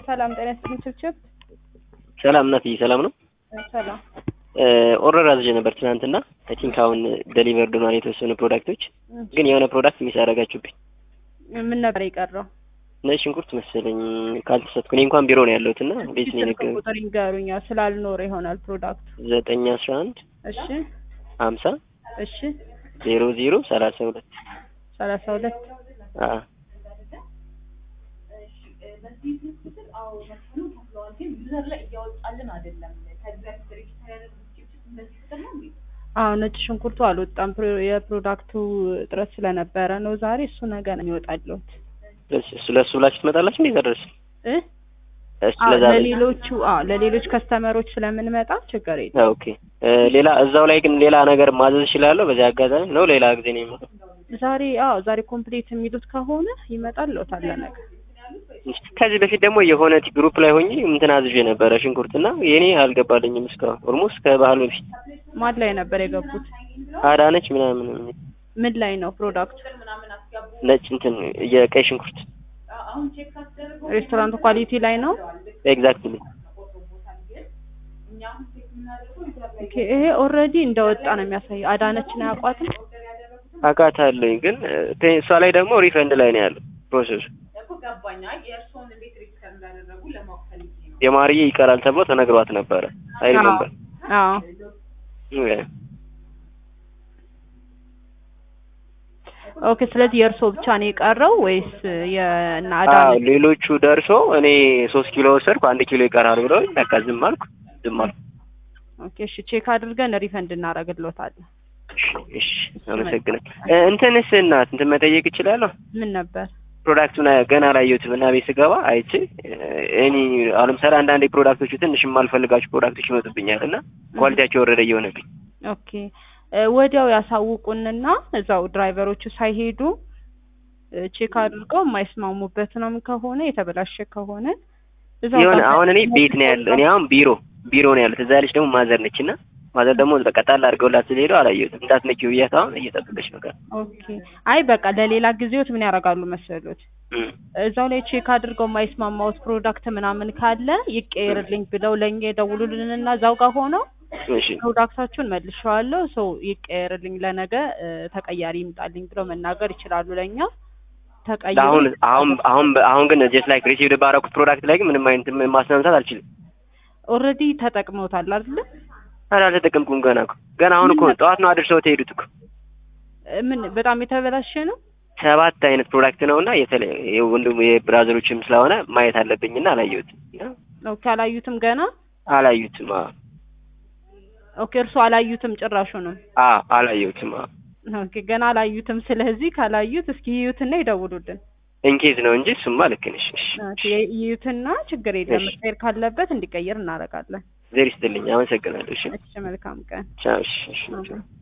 ሰላም ጤና ይስጥልኝ ችብችብ። ሰላም እናትዬ፣ ሰላም ነው። ሰላም ኦርደር አዝዤ ነበር ትናንትና። አይ ቲንክ አሁን ደሊቨርድ ሆኗል የተወሰኑ ፕሮዳክቶች፣ ግን የሆነ ፕሮዳክት ሚስ ያደረጋችሁብኝ። ምን ነበር የቀረው? ነጭ ሽንኩርት መሰለኝ ካልተሳትኩ። እኔ እንኳን ቢሮ ነው ያለሁት እና ቤት ነው ስልክ የነገሩኝ። ቁጥር ይንገሩኛ ስላልኖረ ይሆናል ፕሮዳክቱ። ዘጠኝ አስራ አንድ እሺ ሀምሳ እሺ ዜሮ ዜሮ ሰላሳ ሁለት ሰላሳ ሁለት አዎ አዎ ነጭ ሽንኩርቱ አልወጣም። ፕሮ- የፕሮዳክቱ እጥረት ስለነበረ ነው ዛሬ። እሱ ነገ ነው የሚወጣልዎት እሱ ለእሱ ብላችሁ ትመጣላችሁ እንዴ? እዛ ድረስ እ እሱ አዎ ለዛ ለሌሎቹ አዎ ለሌሎች ከስተመሮች ስለምንመጣ ችግር የለም። ኦኬ። ሌላ እዛው ላይ ግን ሌላ ነገር ማዘዝ እችላለሁ በዚህ አጋጣሚ ነው? ሌላ ጊዜ ነው የሚመጣው? ዛሬ አዎ ዛሬ ኮምፕሊት የሚሉት ከሆነ ይመጣልዎታል ለነገ። ከዚህ በፊት ደግሞ የሆነ ግሩፕ ላይ ሆኜ እንትን አዝዤ ነበረ ሽንኩርትና የኔ አልገባልኝም እስካሁን ኦልሞስት ከባህል በፊት ማን ላይ ነበር የገቡት? አዳነች ምናምን የሚል ምን ላይ ነው ፕሮዳክቱ? ነጭ እንትን የቀይ ሽንኩርት ሬስቶራንት ኳሊቲ ላይ ነው። ኤግዛክትሊ ኦኬ ይሄ ኦልሬዲ እንደወጣ ነው የሚያሳየው። አዳነችን አያውቋትም? አውቃታለሁኝ ግን እ፣ እሷ ላይ ደግሞ ሪፈንድ ላይ ነው ያለው ፕሮሰሱ። የማርዬ ይቀራል ተብሎ ተነግሯት ነበረ አይል አዎ ነበር አዎ ኦኬ። ስለዚህ የእርስዎ ብቻ ነው የቀረው ወይስ የእነ አዎ አዳነች? ሌሎቹ ደርሶ እኔ ሶስት ኪሎ ወሰድኩ አንድ ኪሎ ይቀራል ብለው በቃ ዝም አልኩ ዝም አልኩ። ኦኬ እሺ፣ ቼክ አድርገን ሪፈንድ እናደርግልዎታለን። እሺ እሺ አመሰግናለሁ። እ፣ እንትንስ እናት እንትን መጠየቅ እችላለሁ? ምን ነበር? ፕሮዳክቱን ገና አላየሁትም እና ቤት ስገባ አይቼ እኔ አሁን ለምሳሌ አንዳንድ ፕሮዳክቶቹ ትንሽ የማልፈልጋቸው ፕሮዳክቶች ይመጡብኛል እና ኳሊቲያቸው የወረደ እየሆነብኝ ኦኬ እ፣ ወዲያው ያሳውቁንና እዛው ድራይቨሮቹ ሳይሄዱ እ፣ ቼክ አድርገው የማይስማሙበት ነው ከሆነ የተበላሸ ከሆነ እዛው የሆነ ጋር አሁን እኔ ቤት ነው ያለው እኔ አሁን ቢሮ ቢሮ ነው ያለው። እዛ ያለች ደግሞ ማዘር ነች እና ማዘር ደግሞ በቃ ጣል አድርገውላት ስለሄዱ አላየሁትም። እንዳትነኪው ብያት አሁን እየጠበቀች ነው ጋር ኦኬ አይ በቃ ለሌላ ጊዜዎት ምን ያደርጋሉ መሰሎት እም። እዛው ላይ ቼክ አድርገው የማይስማማውት ፕሮዳክት ምናምን ካለ ይቀየርልኝ ብለው ለእኛ የደውሉልንና እዛው ጋር ሆነው እሺ ፕሮዳክታችሁን መልሼዋለሁ ሰው ይቀየርልኝ ለነገ እ፣ ተቀያሪ ይምጣልኝ ብለው መናገር ይችላሉ። ለእኛ ተቀይሮ አሁን አሁን አሁን አሁን ግን ጀስት ላይክ ሪሲቭድ ባረኩት ፕሮዳክት ላይ ግን ምንም አይነት ማስነሳት አልችልም። ኦልሬዲ ተጠቅመውታል አይደለ? ኧረ አልተጠቀምኩም ገና እኮ ገና አሁን እኮ ጠዋት ነው አድርሰው ተሄዱት እኮ እ፣ ምን በጣም የተበላሸ ነው። ሰባት አይነት ፕሮዳክት ነው እና የተለየ ወንድም የብራዘሮችም ስለሆነ ማየት አለብኝና አላየሁትም ኦኬ አላዩትም ገና። አላዩትም አዎ ኦኬ እርሱ አላዩትም ጭራሹንም። አዎ አላየሁትም አዎ ኦኬ ገና አላዩትም። ስለዚህ ካላዩት እስኪ ይዩትና ይደውሉልን። ኢንኬዝ ነው እንጂ እሱማ ልክ ነሽ። እሺ ኦኬ ይዩትና ችግር የለም እሺ። መቀየር ካለበት እንዲቀየር እናደርጋለን። ዜር ይስጥልኝ። አመሰግናለሁ። እሺ እሺ መልካም ቀን። ቻው። እሺ እሺ ቻው።